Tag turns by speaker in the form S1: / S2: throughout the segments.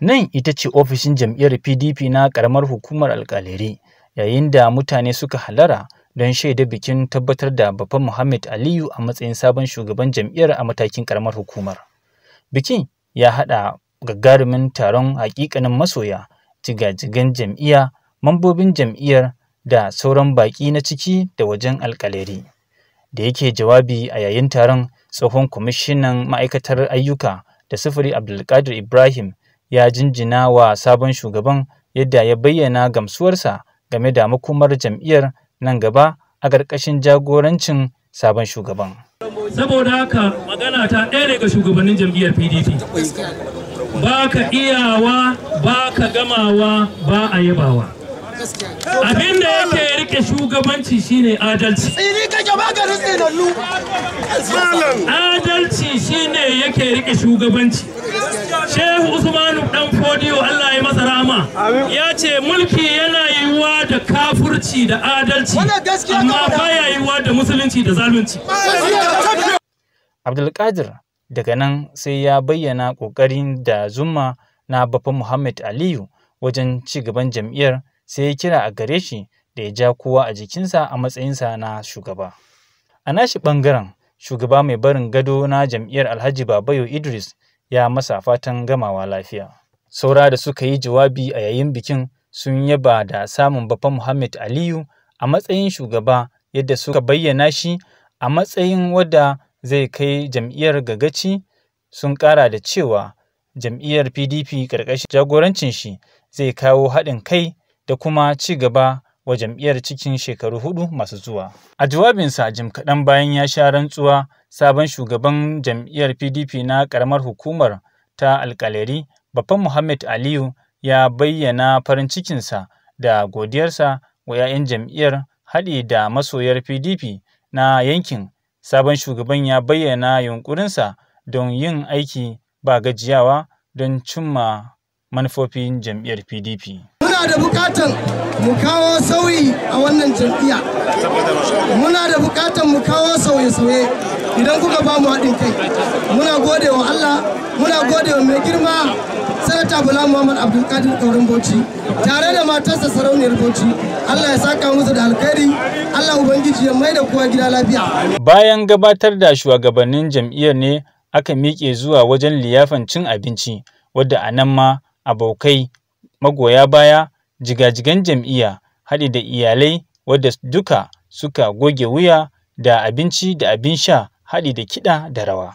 S1: Nan ita ce ofishin jam'iyyar PDP na ƙaramar hukumar alƙaleri yayin da mutane suka halara don shaida bikin tabbatar da Baffa Muhammad Aliyu a matsayin sabon shugaban jam'iyyar a matakin ƙaramar hukumar. Bikin ya haɗa gagarumin taron haƙiƙanin masoya, jigajigan jam'iyya, mambobin jam'iyyar da sauran baƙi na ciki da wajen alƙaleri. Da yake jawabi a yayin taron tsohon kwamishinan ma'aikatar ayyuka da sufuri Abdulkadir Ibrahim ya jinjina wa sabon shugaban yadda ya bayyana gamsuwarsa game da makomar jam'iyyar nan gaba a ƙarƙashin jagorancin sabon shugaban.
S2: Saboda haka magana ta ɗaya daga shugabannin jam'iyyar PDP. Ba ka iyawa, ba ka gamawa, ba a yabawa. Abin da yake rike shugabanci shine adalci.
S3: Tsini kake maganin tsinannu.
S2: Adalci shine yake rike shugabanci. Shehu Usmanu dan Fodiyo Allah ya masa rama ya ce mulki yana yiwuwa da kafurci da adalci amma baya yiwuwa da musulunci da zalunci.
S1: Abdulkadir daga nan sai ya bayyana ƙoƙarin da zuma na Baffa Muhammad Aliyu wajen ci gaban jam'iyyar sai ya kira a gare shi da ya ja kowa a jikinsa a matsayinsa na shugaba. A nashi ɓangaren shugaba mai barin gado na jam'iyyar Alhaji Babayo Idris ya masa fatan gamawa lafiya. Saura da suka yi jawabi a yayin bikin sun yaba da samun Baffa Muhammad Aliyu a matsayin shugaba yadda suka bayyana shi a matsayin wadda zai kai jam'iyyar gagaci sun ƙara da cewa jam'iyyar PDP ƙarƙashin jagorancin shi zai kawo haɗin kai da kuma ci gaba wa jam'iyyar cikin shekaru hudu masu zuwa. A jawabinsa jim kaɗan bayan ya sha rantsuwa sabon shugaban jam'iyyar PDP na ƙaramar hukumar ta alƙaleri Baffa Muhammad Aliyu ya bayyana farin cikinsa da godiyarsa wa 'ya'yan jam'iyyar haɗi da masoyar PDP na yankin. Sabon shugaban ya bayyana yunƙurinsa don yin aiki ba gajiyawa don cimma manufofin jam'iyyar PDP.
S3: Muna da bukatan mu kawo sauyi a wannan jam'iyya. Muna da bukatan mu kawo sauye-sauye idan kuka ba mu haɗin kai. Muna gode wa Allah, muna gode wa mai girma Sanata Bala Muhammad Abdulkadir Kaurin Bauchi tare da matarsa sarauniyar Bauchi. Allah ya saka musu da alkhairi, Allah Ubangiji ya mai da kowa gida lafiya.
S1: Bayan gabatar da shugabannin jam'iyyar ne aka miƙe zuwa wajen liyafan cin abinci wadda a nan ma abokai magoya baya jigajigan jam'iyya haɗi da iyalai wadda duka suka goge wuya da abinci da abin sha haɗi da kiɗa da rawa.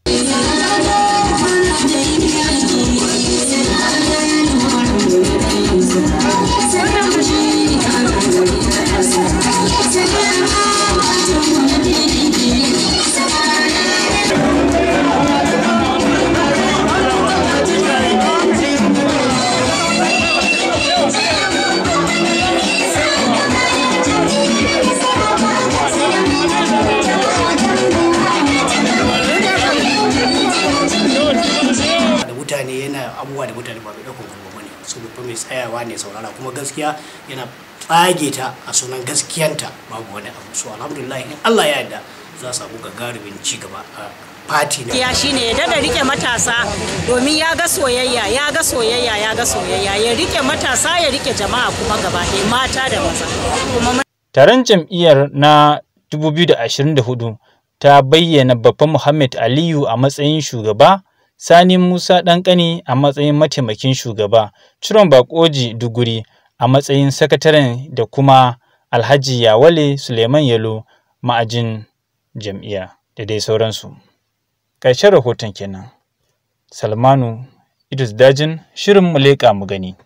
S4: mutane yana abubuwa da mutane ba mai ɗaukar kuma bane su babba mai tsayawa ne saurara kuma gaskiya yana tsage ta a sunan gaskiyanta babu wani abu so alhamdulillah in Allah ya yarda za su samu gagarumin ci gaba a fati na
S5: ya shine ya dada rike matasa domin ya ga soyayya ya ga soyayya ya ga soyayya ya rike matasa ya rike jama'a kuma gaba ɗaya mata da maza kuma
S1: Taron jam'iyyar na 2024 ta bayyana Baffa Muhammad Aliyu a matsayin shugaba Sani Musa Ɗanƙani a matsayin mataimakin shugaba, Ciron Bakoji Duguri a matsayin sakataren da kuma Alhaji Yawale Suleiman Yalo ma'ajin jam'iyya da dai sauransu. Ƙarshen rahoton kenan. Salmanu Idris Dajin Shirin mu leƙa mu gani.